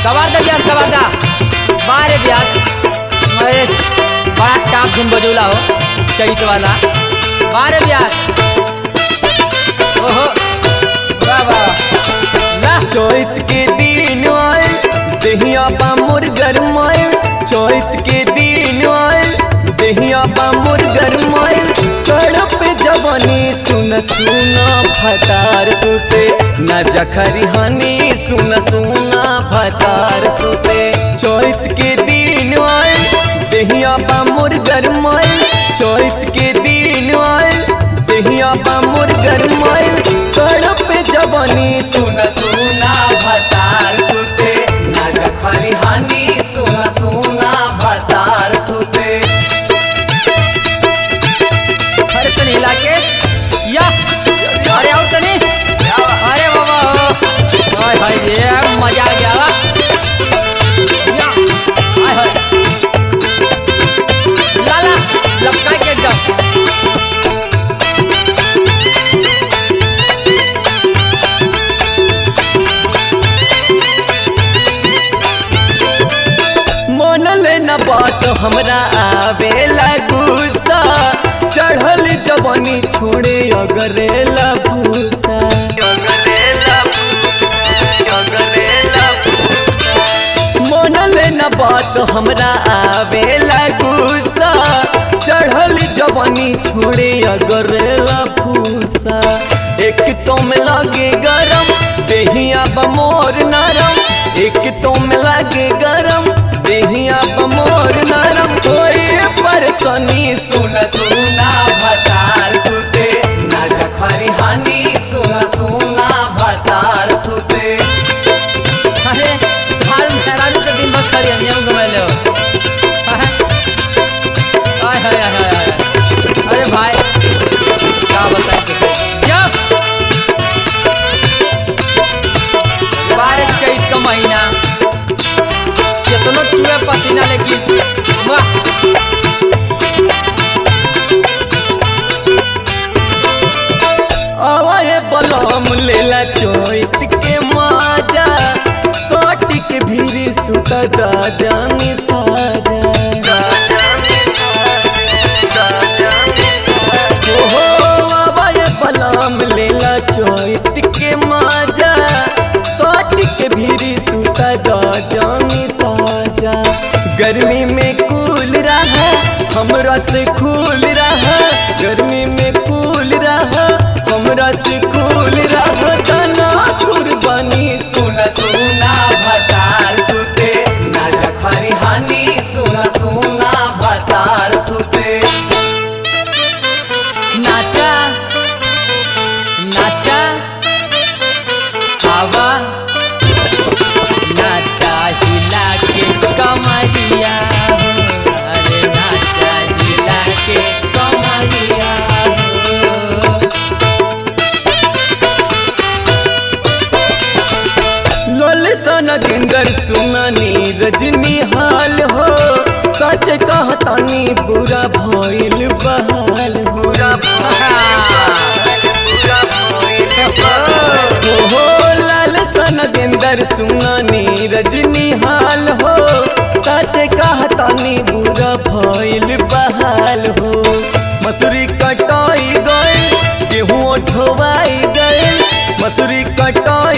कबार दे ब्यास कबार दा बारे ब्यास अरे बड़ा टाप धुन बजौला हो चैत वाला बारे ब्यास ओहो वाह वाह ला चैत के दिन आए दहिया बा मोर गरमाए चैत के दिन आए दहिया बा मोर गरमाए तड़प जवानी सुन सुना फतार सुते न जखरी हनी सुन सुना फतार सुते चैत के दिन आए दहिया बा मोर गरमाए चैत के दिन आए दहिया बा मोर गरमाए तड़प जवानी सुन सुना भतार सुते ना जखरी हानी सुन सुना भतार सुते अरे तनी हिला के या अरे और तनी अरे बाबा हो हाय हाय ये मजा आ गया वा या हाय हाय लाला लपका के एकदम मनल न बात हमरा आवेला गुस्सा चढ़ल जवानी छोड़े अगरेला भूसा मनल न बात हमरा आवेला गुस्सा चढ़ल जवानी छोड़े अगरेला भूसा एक तो में लागे गरम देहिया बमोर नरम एक तो में लागे गरम देहिया बमोर नरम कोई परसनी सुन सुना भतार सुते ना जखरी हानी सुन सुना भतार सुते अरे धार मेहरारू के दिन भर खरी नियम घुमैले हो हाय हाय हाय हाय हाय अरे भाई क्या बताएं किसे जा बारह चैत का महीना कितनो चूहे पसीना लेकिन वाह आवाए बलम लेला चोइत के माजा सोट के भीरी सुता दा जानी साजा ओहो आवाए बलम लेला चोइत के माजा सोट के भीरी सुता दा जानी साजा गर्मी में कूल रहा हमरा से खूल रहा गर्मी में कूल रहा हमरा से खूल रहा तना कुर्बानी सुन सुना भतार सुते ना जखरी हानी सुन सुना भतार सुते नाचा नाचा हवा नाचा हिला के कमरिया हो अरे नाचा हिला के कमरिया हो लोल सन गिंगर सुनानी रजनी हाल हो सच कहतानी बुरा भइल बहाल हो ओहो लाल सन गिंदर सुनानी रजनी हाल हो सच कहतानी बुरा भइल बहाल हो मसूरी कटाई गए गेहूँ ठोवाई गए मसूरी कटाई